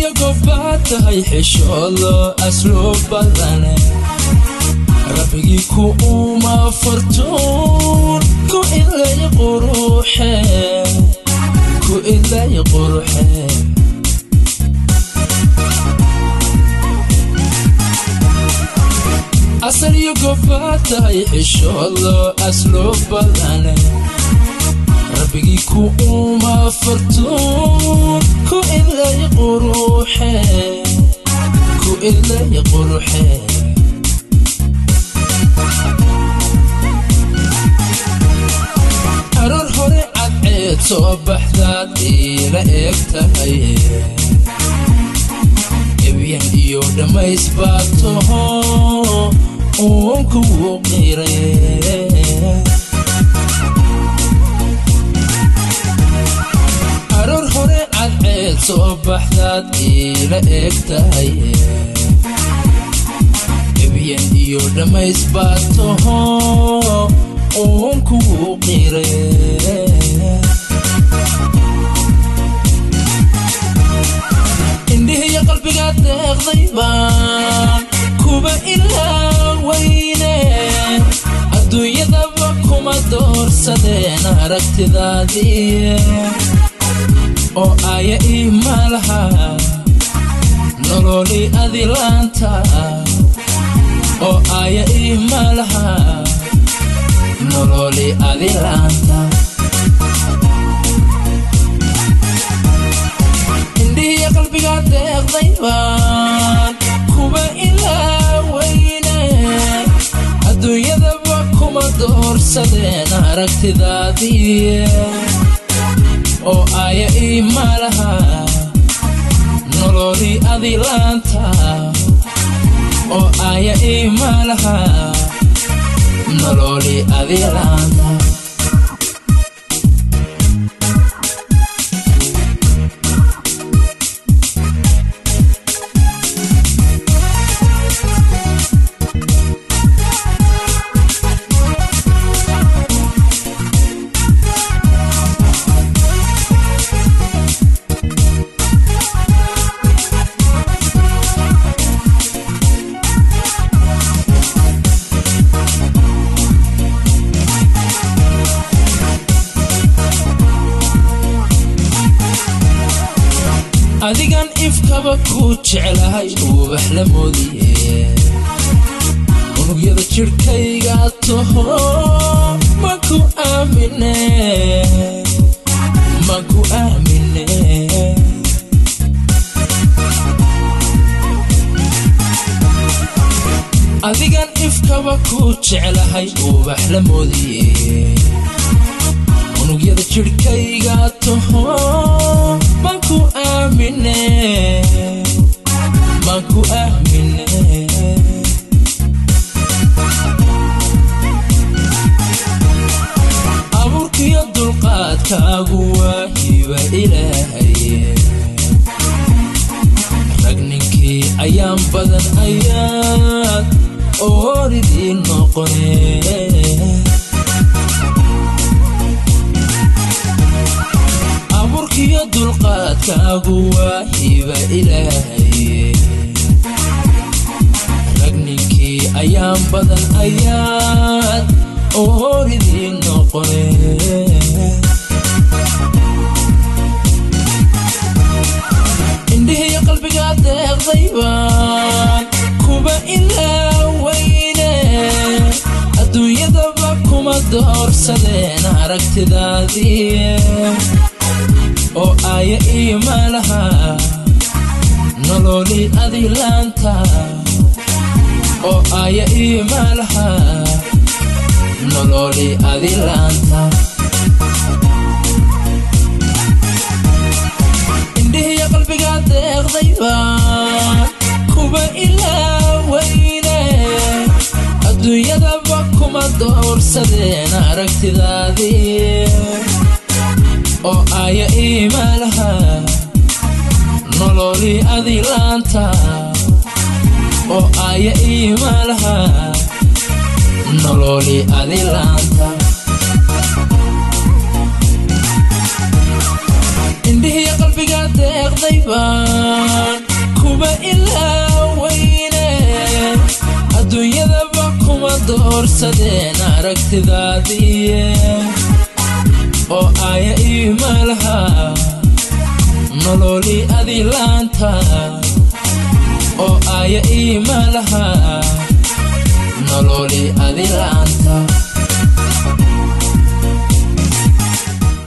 asaliyo gobbaa tahay xishoodo asluub badane rabbigii ku uma fartuun ku ilay quruxe ku ilay quruxe asaliyo gobbaa tahay xishoodo asluub badane rabbigii ku uma fartuun ku ilay quruxe ku ilay quruxe aroor hore cadceed soo baxdaad iila eeg tahay ebyan iyo dhammays baad taho uun kugu qire aroor hore cadceed soo baxdaad iila eeg tahay ebyan iyo dhammays baad taho uun kugu qire indhihiyo qalbigaad deeqday baan kuba ilaa weyne adduunyadaba kuma doorsadeen aragtidaadii oo aya ii malaha nololi adilaanta oo aya ii malaha nololi adilaanta indhihiyo qalbigaa deeqday baan kuba ilaa weyne adduunyadaba kuma doorsadeen aragtidaadii oo aya ii malaha nololi adilaanta oo aya ii malaha nololi adilaanta adigan ifkaba ku jeclahay ubax la moodiye unugyada jidhkayga taho maku aamine maku aamine adigan ifkaba ku jeclahay ubax la moodiye unugyada jidhkayga taho maku aamine maku aamine abuurkiyo dulqaadkaagu waa hiba ilaahaye rag ninkii ayaan badan ayaad ooridii noqone abuurkiyo dulqaadkaagu waa hiba ilaahaye rag ninkii ayaan badan ayaad ooridii noqone indhihiyo qalbigaa deeqday baan kuba ilaa weyne adduunyadaba kuma doorsadeen aragtidaadii oo aya ii malaha nololi adilaanta oo aya ii malaha nololi adilaanta indhihiyo qalbigaa deeqday baan kuba ilaa weyne adduunyadaba kuma doorsadeen aragtidaadii oo aya ii malaha nololi adilaanta oo aya ii malaha nololi adilaanta indhihiyo saafiga deeqday baan kuba ilaaweyne adduunyadaba kuma doorsadeen aragtidaadiiye oo aaya iimalaha nololi adilaanta oo aaya iimalaha nololi adilaanta